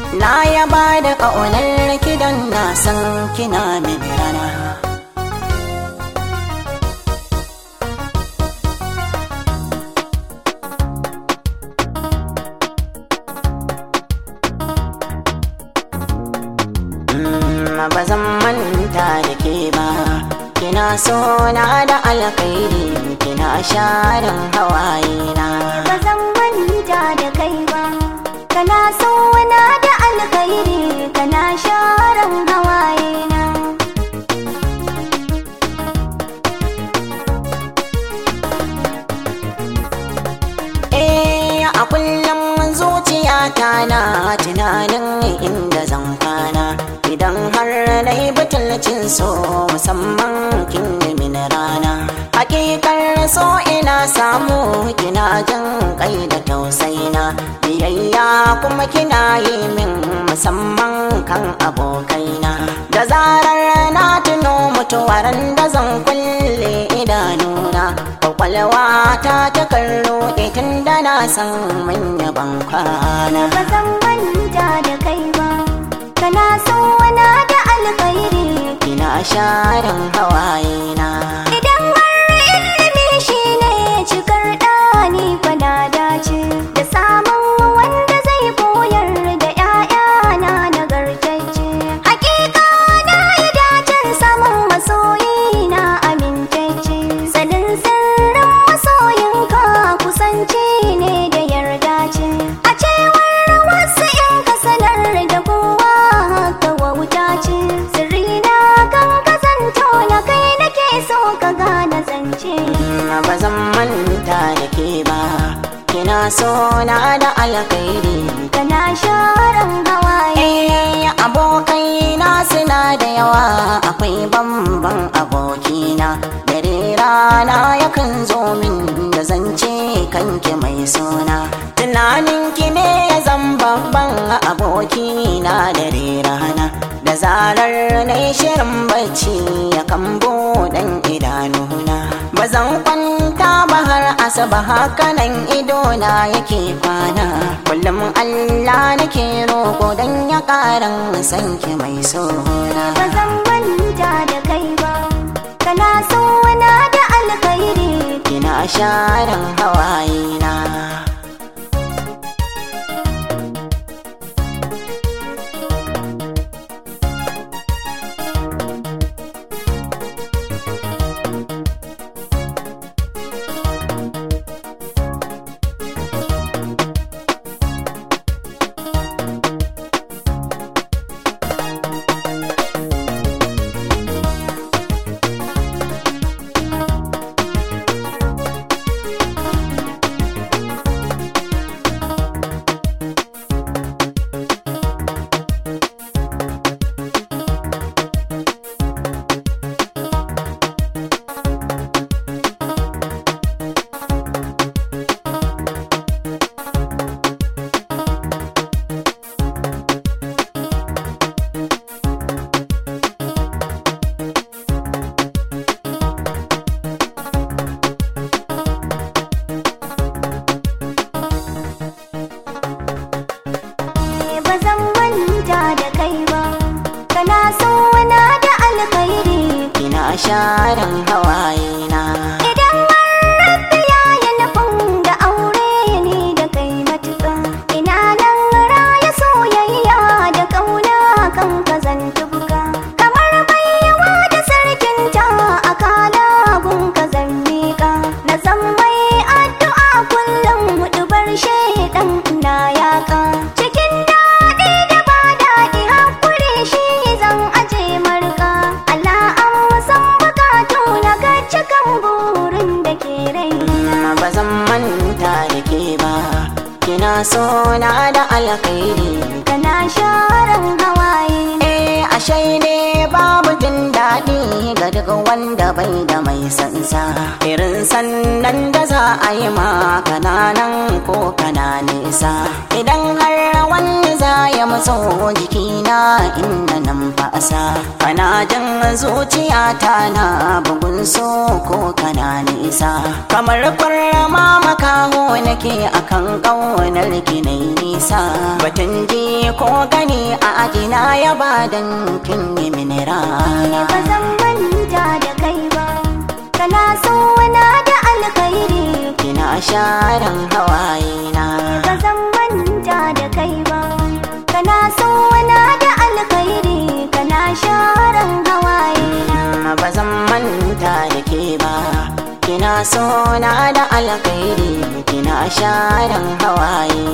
na yaba da ƙaunar kidan na san kina min rana ba zan manta da ke ba kina so na da alkhairi kina sharin hawaye na ba zan manta da kai ba kana so na da alkhairi kana sharan hawaye na eh a kullum zuciyata na tunanin inda zan kwana idan har na yi butulcin so musamman kin yi mini rana hakikar so ina samu kina jin kai da tausaina biyayya kuma kina yi min musamman kan abokaina da zarar na tuno mutuwar da zan kulle idanuna kwakwalwa ta ta kallo tun da na san manya ban kwana ba zan manta da kai ba kana so na da alkhairi kina sharin hawaye na idan har ilimi shi ne cikar ɗani fada dace da samun wanda zai koyar da ‘ya'yana nagartacce hakika na yi dacen samun masoyi na amintacce sanin sirrin masoyinka kusanci ne da yarda ce a cewar wasu in ka sanar da kowa haka wauta ce sirri na kan kazanto na kai nake so ka gane zance ba zan manta da ke ba kina so na da alkhairi kana sharan hawaye Eh, abokai na suna da yawa akwai bamban abokina dare rana yakan zo min da zance kanki mai suna tunaninki ne ya zan babban abokina dare rana da zarar na yi shirin bacci ya kan buɗan idanuna ba zan kwanta ba har asaba hakanan idona yake kwana kullum Allah nake roƙo don ya ƙaran sanki mai sona ba zan manta da kai ba kana so na da alkhairi kina sharan hawaye na ba zan manta da kai ba kana so na da alkhairi kina sharan hawaye na Idan har rabbi ya yi nufin da aure ni da kai matuƙa ina nan raya soyayya da ƙauna kan kazanta buka kamar baiwa da sarkin ta a kalagun kazan miƙa na zan mai addu'a kullum hudu bar shaidan na yaƙa cikin daɗi da ba daɗi hakuri shi zan aje marka Allah an san bukatu na ga cikan burin da ke raina ba zan manta da ke ba kina so na da alkhairi kana sharan hawaye Eh ashe ne babu jin daɗi ga duk wanda bai da mai sansa irin sannan da za a yi ma kananan ko kana nisa idan har wani za ya matso jikina inda nan fasa kana jin zuciyata na bugun so ko kana nisa kamar kwarrama makaho nake akan ƙaunar ki na nisa batun ji ko gani a ajina ya badan kin yi mini rana ba zan manta da kai ba kana so wana da alkhairi kina sharan hawayena ba zan manta da kai ba kana so wana da alkhairi kana sharan hawaye ba zan manta da ke ba kina so na da alkhairi kina sharan hawaye